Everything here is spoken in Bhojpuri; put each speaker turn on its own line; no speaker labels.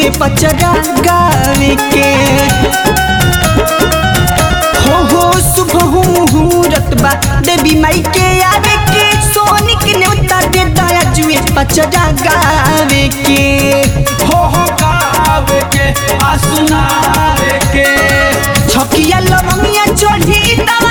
जुए पचरा गावे के हो हो शुभ हो मुहूर्त बा देवी माई के आवे के सोनिक न्योता दे दया जुए पचरा गावे के
हो हो गावे के आ सुनावे के
छकिया लवंगिया चढ़ी ता